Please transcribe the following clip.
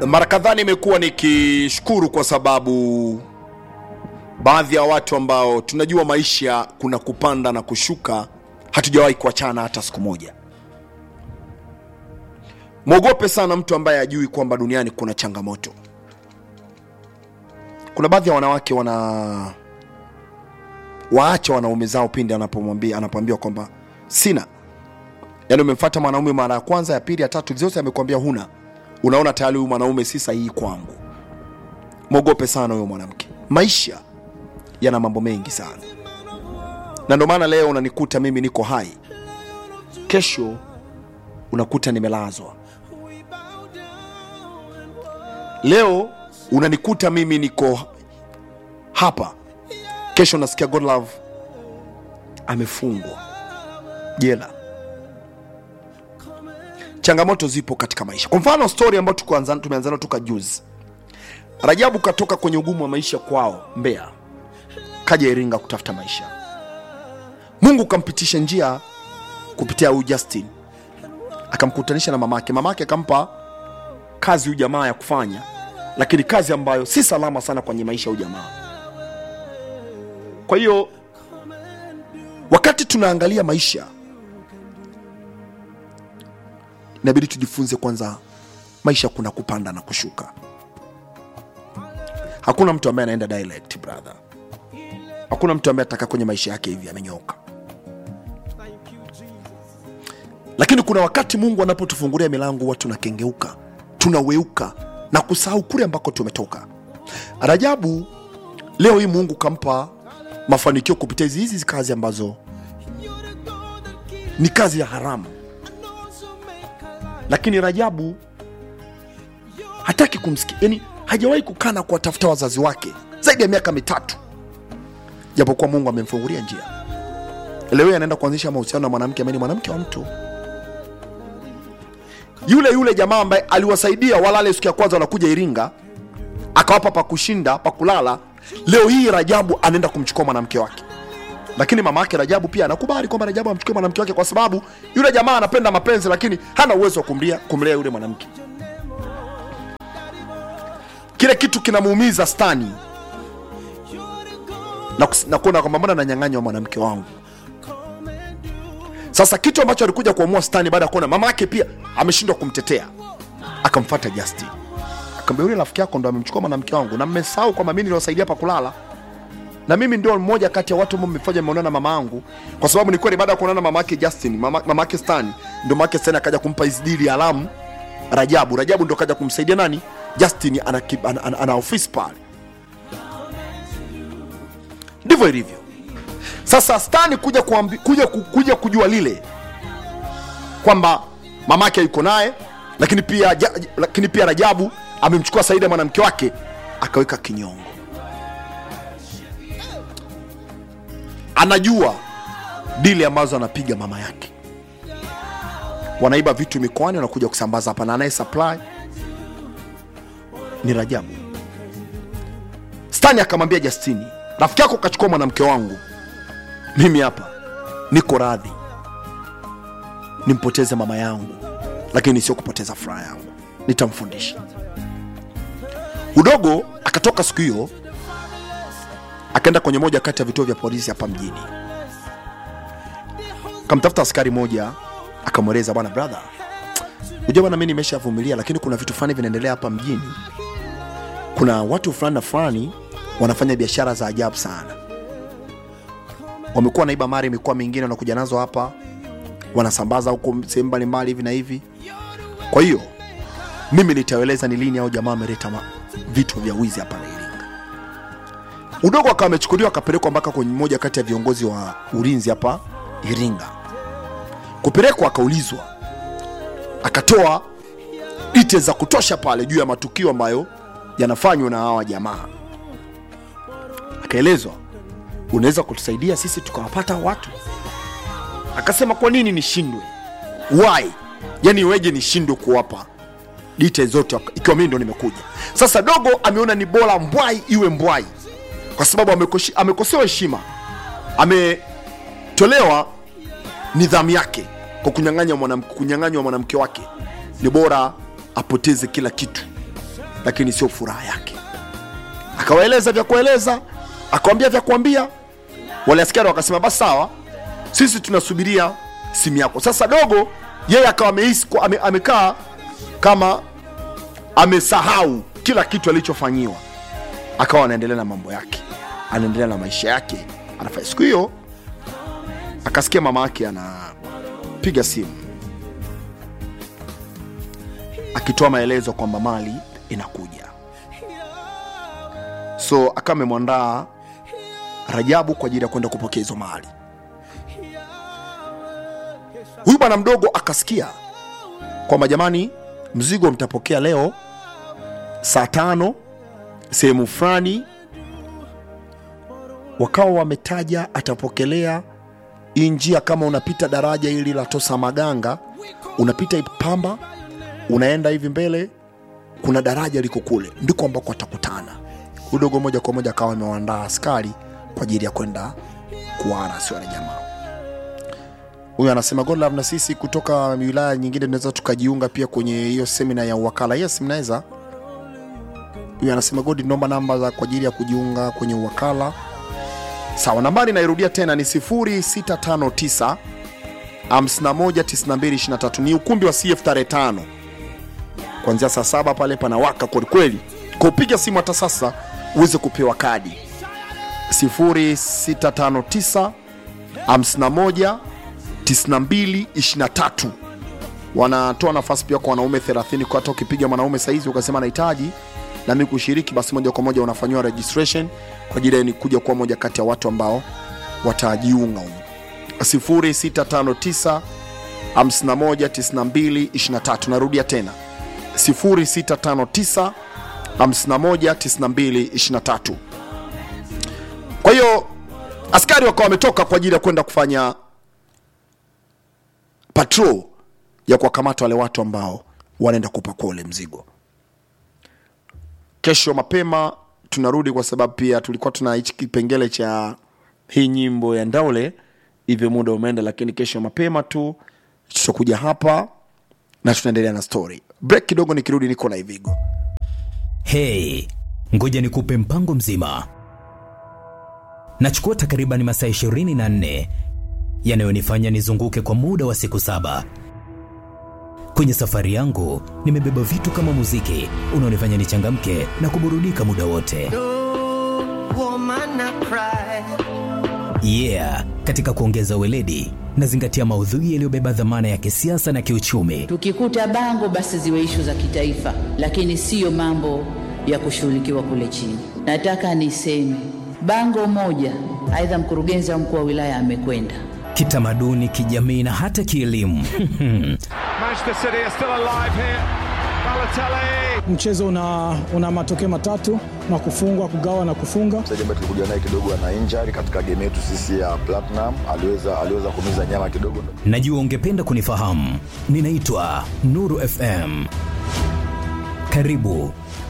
mara kadhaa nimekuwa nikishukuru kwa sababu baadhi ya watu ambao tunajua maisha kuna kupanda na kushuka hatujawahi kuachana hata siku moja mwogope sana mtu ambaye ajui kwamba duniani kuna changamoto kuna baadhi ya wanawake wana waacha wanaume zao pindi anapomwambia anapoambiwa kwamba sina yaani umemfata mwanaume mara ya kwanza ya pili ya tatu zote amekwambia huna unaona tayari huyu mwanaume si sahihi kwangu mwogope sana huyo mwanamke maisha yana mambo mengi sana na ndio maana leo unanikuta mimi niko hai kesho unakuta nimelazwa leo unanikuta mimi niko hapa kesho nasikia godlove amefungwa jela changamoto zipo katika maisha kwa mfano story ambayo tukuanza- tumeanza nayo toka juzi rajabu katoka kwenye ugumu wa maisha kwao mbeya kaja iringa kutafuta maisha mungu kampitisha njia kupitia huyu justin akamkutanisha na mamake mamake akampa kazi huyu jamaa ya kufanya lakini kazi ambayo si salama sana kwenye maisha ya huyu jamaa kwa hiyo wakati tunaangalia maisha inabidi tujifunze kwanza maisha kuna kupanda na kushuka hakuna mtu ambaye anaenda direct brother hakuna mtu ambaye atakaa kwenye maisha yake hivi amenyoka lakini kuna wakati mungu anapotufungulia milango huwa tunakengeuka tunaweuka na kusahau kule ambako tumetoka rajabu leo hii mungu kampa mafanikio kupitia hizi hizi kazi ambazo ni kazi ya haramu lakini rajabu hataki kumsikia yani hajawahi kukaa na kuwatafuta wazazi wake zaidi ya miaka mitatu japokuwa mungu amemfungulia njia leo hii anaenda kuanzisha mahusiano na mwanamke ambaye ni mwanamke wa mtu yule yule jamaa ambaye aliwasaidia walale siku ya kwanza wanakuja iringa akawapa pa kushinda pa kulala leo hii rajabu anaenda kumchukua mwanamke wake lakini mama yake rajabu pia anakubali kwamba rajabu amchukue mwanamke wake kwa sababu yule jamaa anapenda mapenzi lakini hana uwezo wa kumlia kumlea yule mwanamke kile kitu kinamuumiza stani na, kus- na kuona kwamba mbona nanyang'anywa mwanamke wangu sasa kitu ambacho alikuja kuamua stani baada ya kuona mama yake pia ameshindwa kumtetea akamfata justin akamwambia yule rafiki yako ndo amemchukua mwanamke wangu na mmesahau kwamba mimi niliwasaidia pa kulala na mimi ndio mmoja kati ya watu ambao mmefanya mmeonana na mama yangu kwa sababu ni kweli baada ya kuonana na mama yake justin mama, mama yake stani ndio mama yake stani akaja kumpa hizi dili ya alamu rajabu rajabu ndo kaja kumsaidia nani justin ana, ki- ana, ana, ana ofisi pale ndivyo ilivyo sasa stani kuja, kuambi, kuja, ku- kuja kujua lile kwamba mamake yuko naye lakini pia, ja, lakini pia rajabu amemchukua saida mwanamke wake akaweka kinyongo anajua dili ambazo anapiga mama yake wanaiba vitu mikoani wanakuja kusambaza hapa na anaye supply ni rajabu stani akamwambia justini rafiki yako kachukua mwanamke wangu mimi hapa niko radhi nimpoteze mama yangu lakini sio kupoteza furaha yangu nitamfundisha udogo akatoka siku hiyo akaenda kwenye moja kati ya vituo vya polisi hapa mjini akamtafuta askari moja akamweleza bwana brother unajua bwana mi nimeshavumilia lakini kuna vitu fulani vinaendelea hapa mjini kuna watu fulani na fulani wanafanya biashara za ajabu sana wamekuwa wanaiba mali mikoa mingine wanakuja nazo hapa wanasambaza huko sehemu mbalimbali hivi na hivi kwa hiyo mimi nitaeleza ni lini au jamaa ameleta ma- vitu vya wizi hapa na iringa udogo akawa amechukuliwa akapelekwa mpaka kwenye moja kati ya viongozi wa ulinzi hapa iringa kupelekwa akaulizwa akatoa details za kutosha pale juu ya matukio ambayo yanafanywa na hawa jamaa akaelezwa unaweza kutusaidia sisi tukawapata watu akasema kwa nini nishindwe why yani iweje nishindwe kuwapa details zote ikiwa mimi ndo nimekuja sasa dogo ameona ni bora mbwai iwe mbwai kwa sababu amekoshi- amekosewa heshima ametolewa nidhamu yake kwa kunyang'anya mwanamke kunyang'anywa mwanamke wake ni bora apoteze kila kitu lakini sio furaha yake akawaeleza vya kueleza akawambia vya kuambia wale askari wakasema basi sawa sisi tunasubiria simu yako sasa dogo yeye akawa amehisi kwa- ame, amekaa kama amesahau kila kitu alichofanyiwa akawa anaendelea na mambo yake anaendelea na maisha yake anafanya siku hiyo akasikia mama yake anapiga simu akitoa maelezo kwamba mali inakuja so akawa amemwandaa rajabu kwa ajili ya kwenda kupokea hizo mali huyu bwana mdogo akasikia kwamba jamani mzigo mtapokea leo saa tano sehemu fulani wakawa wametaja atapokelea hii njia kama unapita daraja hili la tosa maganga unapita ipamba unaenda hivi mbele kuna daraja liko kule ndiko ambako atakutana udogo moja kwa moja akawa amewaandaa askari kwa ajili ya kwenda kuara sio wale jamaa huyu anasema godlove na sisi kutoka wilaya nyingine tunaweza tukajiunga pia kwenye hiyo semina ya uwakala yes mnaweza huyu anasema godi naomba namba za kwa ajili ya kujiunga kwenye uwakala sawa nambari nairudia tena ni 0659 519223 ni ukumbi wa cf tarehe tano kuanzia saa saba pale panawaka kwelikweli kwa upiga simu hata sasa uweze kupewa kadi 0659 51 9223 wanatoa nafasi pia kwa wanaume 30 kwa hata ukipiga mwanaume saizi ukasema nahitaji nami kushiriki basi moja kwa moja unafanyiwa registration kwa ajili ya ni kuja kuwa moja kati ya watu ambao watajiunga humu 0659 519223 narudia tena 0659 519223 kwa hiyo askari wakawa wametoka kwa ajili ya kwenda kufanya patrol ya kuwakamata wale watu ambao wanaenda kupakua ule mzigo kesho mapema tunarudi kwa sababu pia tulikuwa tuna hichi kipengele cha hii nyimbo ya ndaule hivyo muda umeenda lakini kesho mapema tu tutakuja hapa na tunaendelea na story break kidogo nikirudi niko na ivigo Hey, ngoja nikupe mpango mzima. Nachukua takriban masaa 24 yanayonifanya nizunguke kwa muda wa siku saba. Kwenye safari yangu nimebeba vitu kama muziki unaonifanya nichangamke na kuburudika muda wote. woman I cry. Yeah, katika kuongeza weledi nazingatia maudhui yaliyobeba dhamana ya kisiasa na kiuchumi. Tukikuta bango basi ziwe ishu za kitaifa, lakini siyo mambo ya kushughulikiwa kule chini. Nataka niseme bango moja, aidha mkurugenzi au mkuu wa wilaya amekwenda Kitamaduni, kijamii na hata kielimu. Manchester City are still alive here. Balotelli. mchezo una, una matokeo matatu na kufungwa kugawa na kufunga mchezaji ambaye tulikuja naye kidogo ana injury katika game yetu sisi ya Platinum, aliweza aliweza kumiza nyama kidogo. Najua ungependa kunifahamu. Ninaitwa Nuru FM. Karibu